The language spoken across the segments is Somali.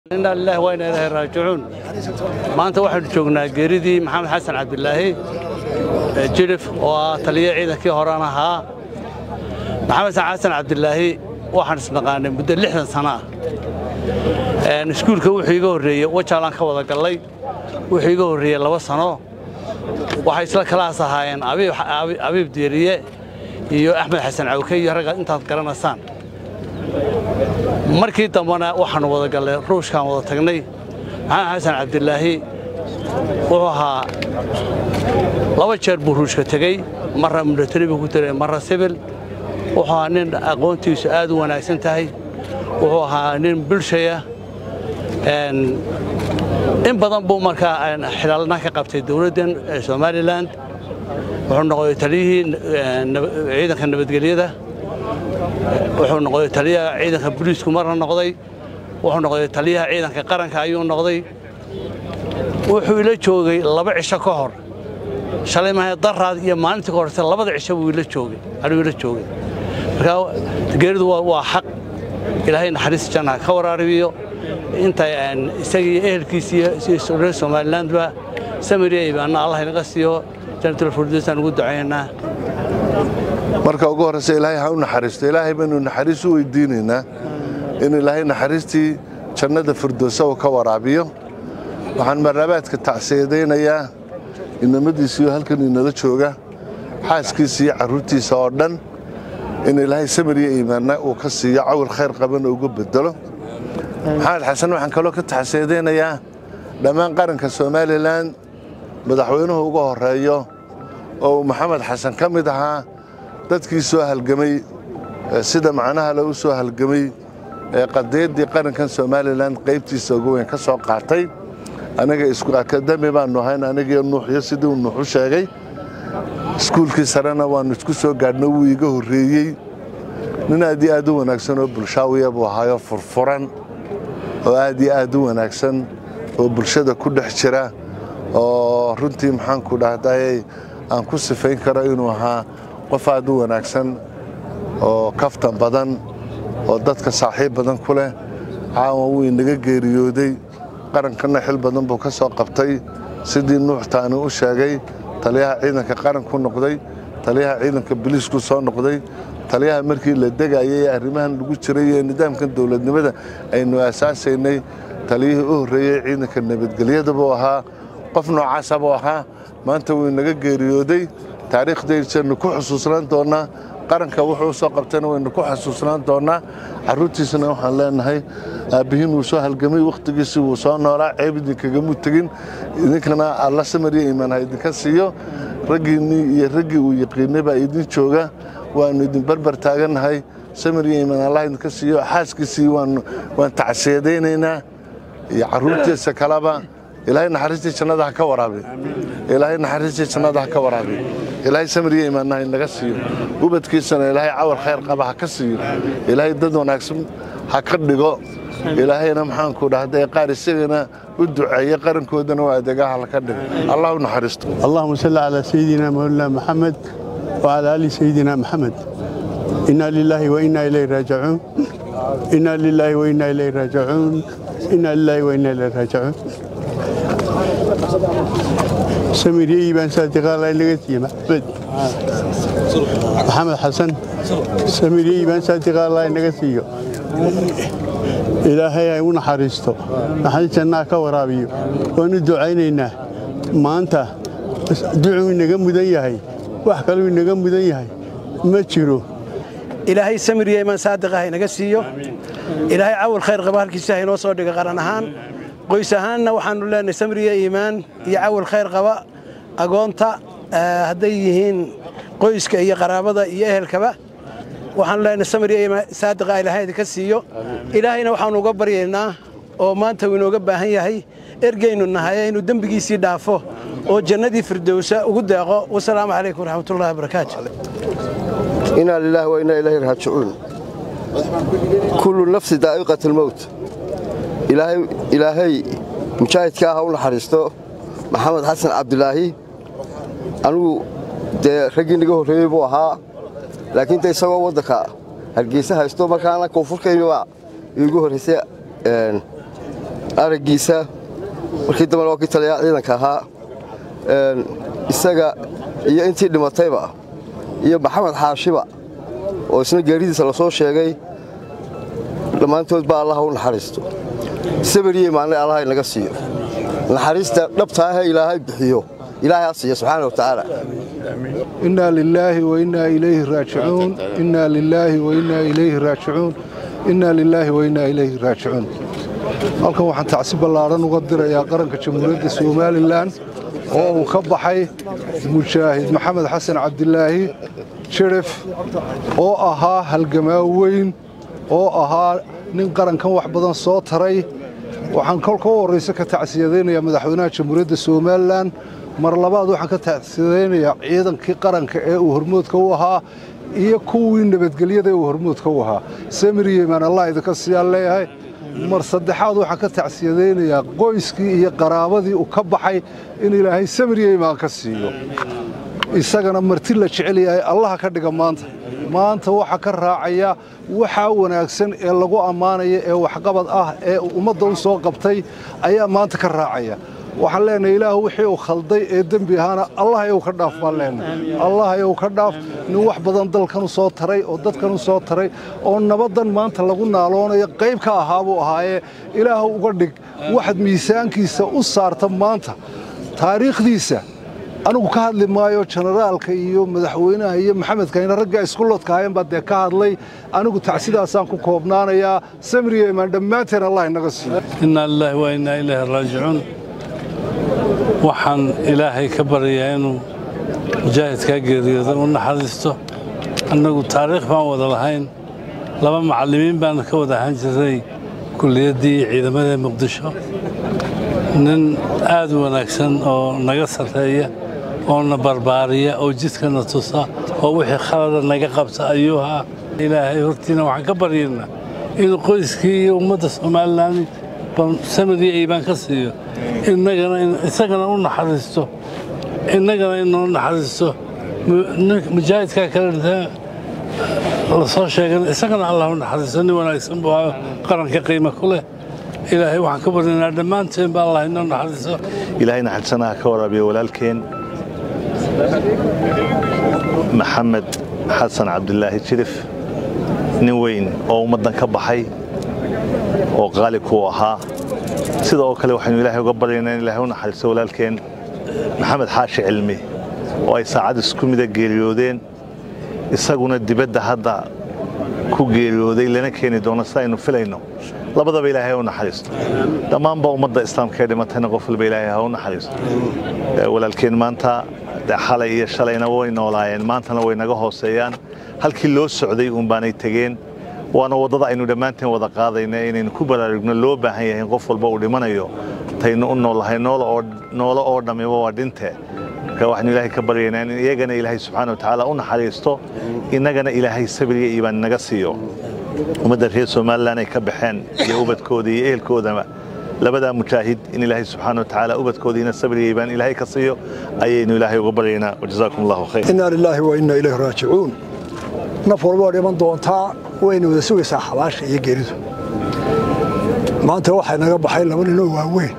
inaa lilahi waa inaa ilaahi raajicuun maanta waxaynu joognaa geeridii maxamed xasan cabdilaahi jilif oo ah taliya ciidankii horan ahaa maxamed xasan cabdilaahi waxaan isnaqaanay muddo lixdan sana ah iskuulka wuxuu iga horreeyey wajaalaan ka wada gallay wuxuu iga horreeyey laba sano waxay isla kalaas ahaayeen abiib diiriye iyo axmed xasan cawke iyo ragga intaad garanaysaan markii dambena waxaannu wada gallay ruushkaan wada tagnay maxamed xasan cabdilaahi wuxuu ahaa laba jeer buu ruushka tegey marra milatari buu ku tegey marra sibil wuxuu ahaa nin aqoontiisu aad u wanaagsan tahay wuxuu ahaa nin bulshaya in badan buu markaa xilaalna ka qabtay dowladdan somalilan wuxuu noqday taliyihii ciidanka nabadgelyada wuxuu noqday taliyaha ciidanka booliisku marna noqday wuxuu noqday taliyaha ciidanka qaranka ayuu noqday wuxuu ila joogay laba cisho ka hor shalay mahay daraad iyo maalintii ka horse labada cisho buu ila joogay anuu ila joogay marka geeridu waa xaq ilaahay naxariis janna ka waraaribiyo inta isagii ehelkiisii reer somalilandba samiriya ibaanna allah inaga siiyo jannatul firdowsaan ugu ducaynaa marka ugu horraysa ilaahay ha u naxariisto ilaahay baynu naxariis u weydiinaynaa in ilaahay naxariistii jannada firdowsa uu ka waraabiyo waxaan marlabaadka tacsiyadaynayaa inamadiisiiyo halkan inala jooga xaaskiisa iyo carruurtiisa oo dhan in ilaahay samiriya iimaanna uu ka siiyo cawir khayr qabana uga bedelo maxamed xasan waxaan kaloo ka tacsiyadaynayaa dhammaan qaranka somalilan madaxweynuhu uga horreeyo oo uu maxamed xasan ka mid ahaa dadkii soo halgamay sida macnaha le u soo halgamay ee qadiyaddii qarankan somalilan qaybtiisa ugu weyn ka soo qaatay aniga isku akademi baannu ahayn anigiyo nuuxyo sidii uu nuuxu sheegay iskuulkii sarena waannu isku soo gaadhno wuu iga horreeyey nin aad iyo aad u wanaagsan oo bulshaawiya buu ahaayoo furfuran oo aad iyo aad u wanaagsan oo bulshada ku dhex jira oo runtii maxaanku dhahday aan ku sifayn karo inuu ahaa qof aad u wanaagsan oo kaftan badan oo dadka saaxiib badan ku leh caawan wuu inaga geeriyooday qarankanna xil badan buu ka soo qabtay sidii nuuxtaani u sheegay taliyaha ciidanka qaranku noqday taliyaha ciidanka biliisku soo noqday taliyaha markii la degayay arrimahan lagu jiray ee nidaamkan dowladnimada aynu aasaasaynay taliyihii u horreeyey ciidanka nabadgelyada buu ahaa qof noocaasa buu ahaa maanta wuu inaga geeriyooday taariikhdaynu ku xusuusnaan doonnaa qaranka wuxuu u soo qabtayna waynu ku xusuusnaan doonnaa carruurtiisana waxaan leenahay aabbihiin wuu soo halgamay wakhtigiisii wuu soo noolaa ceeb idinkagamuu tegin idinkana alla samariya iimaan ha idinka siiyo raggiinnii iyo raggii uu yaqiinay baa idin jooga waannu idin barbar taagannahay samariya iimaan allah idinka siiyo xaaskiisii waan tacsiyadaynaynaa iyo carruurtiisa kaleba ilaahay naxariistii jannada ha ka waraabi ilaahay naxariistii jannada ha ka waraabi ilaahay samiriya imaanna ha inaga siiyo ubadkiisana ilaahay cawar khayr qaba ha ka siiyo ilaahay dad wanaagsan ha ka dhigo ilaahayna maxaanku dhahday qaar isagana u duceeye qarankoodana waa adeegaha laka dhigo allah u naxariisto اللهم صل على سيدنا مولانا محمد وعلى آل سيدنا محمد إنا لله وإنا إليه راجعون إنا لله وإنا إليه راجعون إنا لله وإنا إليه راجعون سميري بن صادق الله لقيتي محمد محمد حسن سميري بن صادق الله لقيتي ilaahay ay u naxariisto naxariistanaa ka waraabiyo waanu ducaynaynaa maanta ducuu inaga mudan yahay wax kaluu inaga mudan yahay ma jiro ilaahay samiriya imaan saadiq ah inaga siiyo ilaahay cawal khayr qaba halkiisa haynoo soo dhiga qaran ahaan qoys ahaanna waxaannu leenahay samiriya iimaan iyo cawal khayr qaba agoonta hadday yihiin qoyska iyo qaraabada iyo ehelkaba waxaanu leenahay samiriya iimaan saadiqa ilaahay idinka siiyo ilaahayna waxaannu uga baryaynaa oo maanta uu inooga baahan yahay ergaynu nahay inuu dembigiisii dhaafo oo jannadii firdowsa ugu deeqo wasalaamu calaykum waraxmatullahi wabarakaatu inaa lilaahi wa inaa ilaahi raajicuun kullu nafsi daa'iqat almowt ilaahay mujaahidka ah ha u naxariisto maxamed xasan cabdilaahi anigu dee raggii naga horreeyey buu ahaa laakiin de isagoo waddanka hargeysa haysto markaana koonfurkaynaba iigu horraysay araggiisa markii dambena waa kii taliyaa ciidanka ahaa isaga iyo intii dhimatayba iyo maxamed xaashiba oo isna geeridiisa la soo sheegay dhammaantood baa allaha u naxariisto sabiriye maalin allaha inaga siiyo naxariista dhabtaahe ilaahay bixiyo ilaahay ha siiya subxaana wa tacaala inaa lilaahi wainaa ilayhi raajicuun inaa lilaahi wainaa ilayhi raajicuun inaa lilaahi wainaa ilayhi raajicuun halkan waxaan tacsi ballaadhan uga dirayaa qaranka jamhuuriyadda somalilan oo uu ka baxay mujaahid maxamed xasan cabdilaahi jirif oo ahaa halgamaa weyn oo ahaa nin qarankan wax badan soo taray waxaan kolka u horrayse ka tacsiyadaynayaa madaxweynaha jamhuuriyadda somalilan mar labaad waxaan ka tacsiyadaynayaa ciidankii qaranka ee uu hormoodka u ahaa iyo kuwii nabadgelyada ee uu hormoodka u ahaa samir yeman allah idinka siyaan leeyahay mar saddexaad waxaan ka tacsiyadaynayaa qoyskii iyo qaraabadii uu ka baxay in ilaahay samir yeman ka siiyo isagana marti la jecel yahay allaha ka dhiga maanta maanta waxa ka raacaya waxaa wanaagsan ee lagu ammaanaya ee waxqabad ah ee ummadda u soo qabtay ayaa maanta ka raacaya waxaan leenahay ilaah wixii uu khalday ee dembi ahaana allah yow ka dhaaf baan leenahay allah yow ka dhaaf nin wax badan dalkan u soo taray oo dadkan u soo taray oo nabaddan maanta lagu naaloonayo qayb ka ahaa buu ahaayee ilaah uga dhig waxaad miisaankiisa u saarta maanta taariikhdiisa anigu ka hadli maayo jenaraalka iyo madaxweynaha iyo maxamedkayna ragga iskuloodka ahayn baa dee ka hadlay anigu tacsidaasaan ku koobnaanayaa samriya imaan dhammaanteen allah inaga siiyo inaa lilaahi waa innaa ilaahi raajicuun waxaan ilaahay ka baryayaa inuu mujaahidkaa geeriyooda u naxariisto annagu taariikh baan wada lahayn laba macallimiin baan ka wada ahaan jiray kulliyaddii ciidamada muqdisho nin aad u wanaagsan oo naga sarreeya oo na barbaariya oo jidkana tusa oo wixii khalada naga qabta ayuu ahaa ilaahay hortiina waxaan ka baryaynaa inuu qoyskii iyo ummadda somalilan samadii aybaan ka siiyo isagana u naxariisto innagana inoo naxariisto mujaahidkaa kale la soo sheegan isagana allah u naxariisto nin wanaagsan buu ahaa qaranka qiimo ku leh ilaahay waxaan ka baryaynaa dhammaanteen ba allah inoo naxariiso ilaahay naxariisanaha ka waraabiyo walaalkeen maxamed xasan cabdilaahi jirif nin weyn oo ummaddan ka baxay oo qaali kuu ahaa sida oo kale waxaynu ilaahay uga baryaynaa in ilaahay u naxariisto walaalkeen maxamed xaashi cilmi oo ay saacad isku mida geeriyoodeen isaguna dibadda hadda ku geeriyooday lana keeni doono si aynu filayno labadaba ilaahay ha u naxariisto dhammaanba ummadda islaamka ee dhimatayna qof walba ilaahay ha u naxariisto walaalkeen maanta dee xalay iyo shalayna way noolaayeen maantana way naga hooseeyaan halkii loo socday uun baanay tegeen waana waddada aynu dhammaanteen wada qaadayna inaynu ku baraarugno loo baahan yahay in qof walba uu dhimanayo taynu u noolahay noolo oo dhammiba waa dhinte marka waxaynu ilaahay ka baryaynaa in iyagana ilaahay subxaana watacaala u naxariisto innagana ilaahay sabriga iibaan naga siiyo ummadda reer somalilan ay ka baxeen iyo ubadkooda iyo ehelkoodaba labadaa mujaahid in ilaahay subxaana watacaala ubadkoodiina sabriga iibaan ilaahay ka siiyo ayaynu ilaahay uga baryaynaa wajazaakum allahu khayr inaa lilaahi wa innaa ilayhi raajicuun naf walba waa dhiman doontaa wayna wada sugaysaa xabaasha iyo geeridu maanta waxay naga baxay laba ninoo waaweyn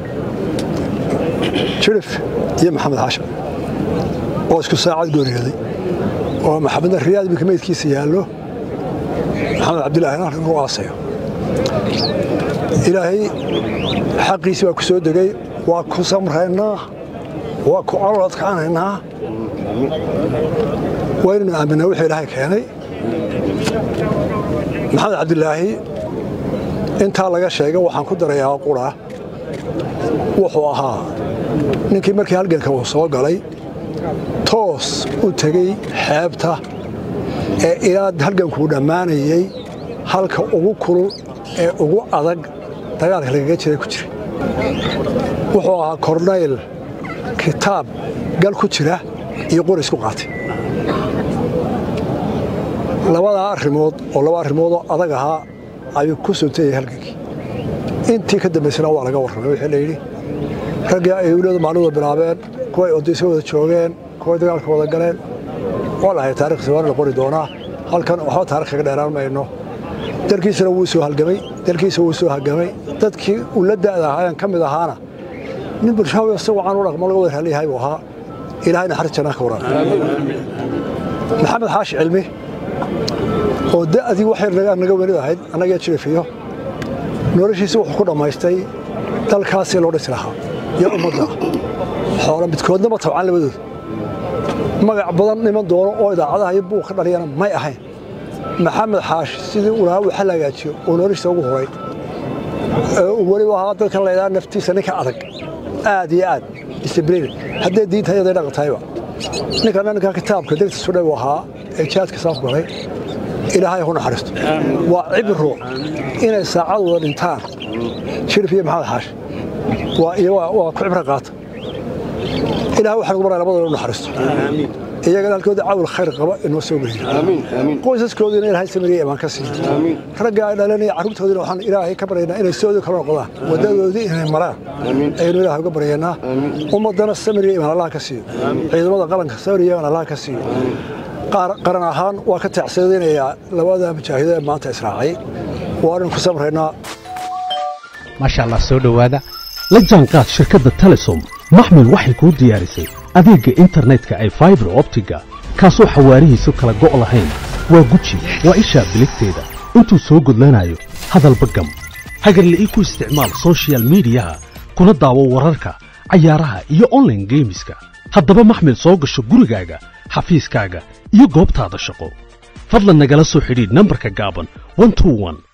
jirif iyo maxamed xashim oo isku saacad gooriyooday oo maxamedna riyaad iminka meydkiisa yaallo maxamed cabdillaahina halkan lagu aasayo ilaahay xaqiisii waa ku soo degay waa ku samraynaa waa ku calool adkaanaynaa waa inaynu aaminaa wixii ilaahay keenay maxamed cabdilaahi intaa laga sheegay waxaan ku darayaa qura wuxuu ahaa ninkii markii halganka uu soo galay toos u tegey xeebta ee ilaa halgankuu dhammaanayey halka ugu kulul ee ugu adag dagaalka lagaga jiray ku jiray wuxuu ahaa kornayl kitaab gal ku jira iyo qori isku qaatay labadaa arrimood oo laba arrimoodoo adag ahaa ayuu ku suntayay halgankii intii ka dambaysana waa laga warramay wixii layidhi raggii ay awliyadu maalmada bilaabeen kuway odaysa wada joogeen kuway dagaalka wada galeen waa lahay taarikhsi waana la qori doonaa halkan waxba taarikh kaga dheeraan mayno dalkiisana wuu soo halgamay dalkiisa wuu soo hagamay dadkii uu la da'da ahaayeen ka mid ahaana nin bulshaawi isagoo aan u dhaqmo laga wada raaliyahay buu ahaa ilaahay naxariis jannaa ka waran maxamed xaashi cilmi oo da'dii waxay naga welid ahayd annagee jirifiyo noloshiisa wuxuu ku dhammaystay dalkaasii loo dhisi lahaa iyo ummadda xoolo midkoodnaba tabcan labadood magac badan niman doono oo idaacadaha iyo buuq ka dhaliyana may ahayn maxamed xaashi sidii uu lahaa waxa la hagaajiyo oo noloshiisa ugu horay weliba ahaa dadkan la ydhaha naftiisa ninka adag aad iyo aad discibliin haddee diinta yaday dhaqan tahayba ninkana ninka kitaabka degta sudhay uu ahaa ee jihaadka saaf galay ilaahay ku naxariisto waa cibro inay saacadooda dhintaan shirif iyo maxamed xaashi waa ku cibro qaata ilahay waxaan ugu baraa labadooda u naxariisto iyagana halkooda cawl khayr qaba inoo soo geliyo qoysaskoodina ilaahay samiriya imaan ka siiyo ragga ay dhalanaya carruurtoodina waxaan ilaahay ka baryaynaa inay soodii kala noqdaan waddadoodii inay maraan ayaynu ilaahay uga baryaynaa ummaddana samiriya imaan allah ka siiyo ciidamada qaranka samiriya imaan allah ka siiyo qaran ahaan waa ka tacsadaynayaa labada mujaahido ee maanta israacay waanu ku samraynaa maasha allah soo dhowaada la jaanqaad shirkadda telesom maxmil waxay kuu diyaarisay adeegga internetka ay faibar optiga kaasoo xawaarihiisu kala go' lahayn waa guji waa ishaa biligteeda intuu soo gudlanayo hadalba gam hagarla'ii ku isticmaal sochial midiyaha kuna daawo wararka cayaaraha iyo onlaine geemiska haddaba maxmil soo gasho gurigaaga xafiiskaaga iyo goobtaada shaqo fadlan nagala soo xidhiidh nambarka gaaban